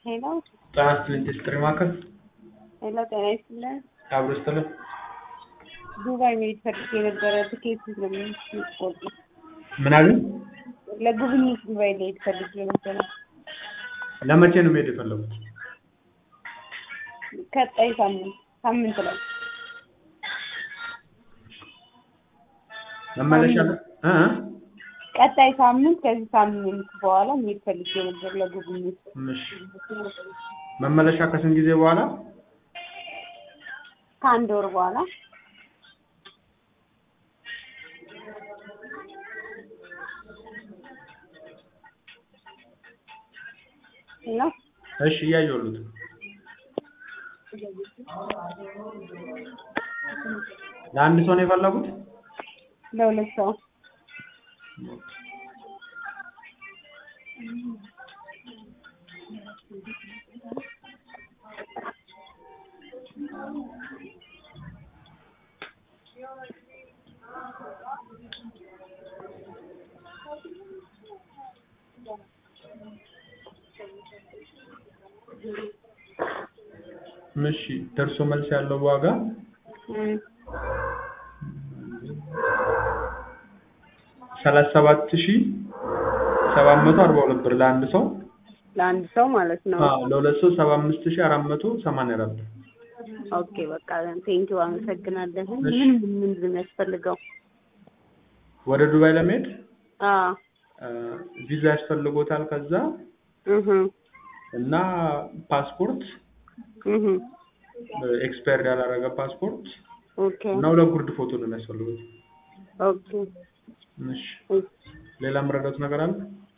ሄሎ ጤና ይስጥልኝ ጥሪ ማዕከል ሄሎ፣ ጤና ይስጥልን። አብሮ ይስጥልን። ዱባይ መሄድ ፈልጌ የነበረ ትኬት ስለሚቆርጥ ምን አሉኝ? ለጉብኝት ዱባይ ልሄድ ፈልጌ ነበረ። ለመቼ ነው መሄድ የፈለጉት? ቀጣይ ሳምንት ሳምንት ላይ መመለሻ እ ቀጣይ ሳምንት ከዚህ ሳምንት በኋላ መሄድ ፈልጌ ነበር ለጉብኝት። እሺ መመለሻ ከስንት ጊዜ በኋላ? ከአንድ ወር በኋላ ነው። እሺ እያየሁት ለአንድ ሰው ነው የፈለጉት? ለሁለት ሰው እሺ ደርሶ መልስ ያለው ዋጋ እም፣ ሰላሳ ሰባት ሺህ ሰባት መቶ አርባ ሁለት ብር ለአንድ ሰው ለአንድ ሰው ማለት ነው። አዎ ለሁለት ሰው ሰባ አምስት ሺህ አራት መቶ ሰማንያ አራት ብር ኦኬ በቃ ቴንኪው አመሰግናለሁ። እሺ። ምን ምን ምንድን ነው የሚያስፈልገው? ወደ ዱባይ ለመሄድ አዎ እ ቪዛ ያስፈልጎታል ከዛ እህ እና ፓስፖርት እህ ኤክስፓየርድ ያላረገ ፓስፖርት ኦኬ እና ሁለት ጉርድ ፎቶ ነው የሚያስፈልጉት። ኦኬ እሺ ሌላ የምረዳት ነገር አለ?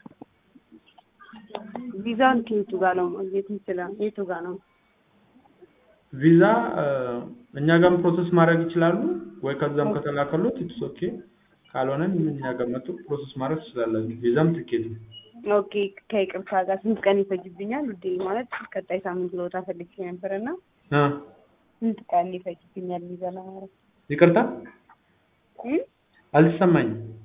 ቪዛን ከየቱ ጋር ነው ማግኘት እንችላለን? የቱ ጋር ነው? ቪዛ እ እኛ ጋርም ፕሮሰስ ማድረግ ይችላሉ ወይ ከዛም ከተላከሉት ኢትስ ኦኬ። ካልሆነም እኛ ጋር መጥቶ ፕሮሰስ ማድረግ ትችላላችሁ። ቪዛም ትኬት ነው። ኦኬ ከይቅርታ ጋር ስንት ቀን ይፈጅብኛል? ውዴ ማለት ቀጣይ ሳምንት ልወጣ ፈልጌ ነበርና እ ስንት ቀን ይፈጅብኛል ቪዛ ለማድረግ? ይቅርታ እም? አልተሰማኝም።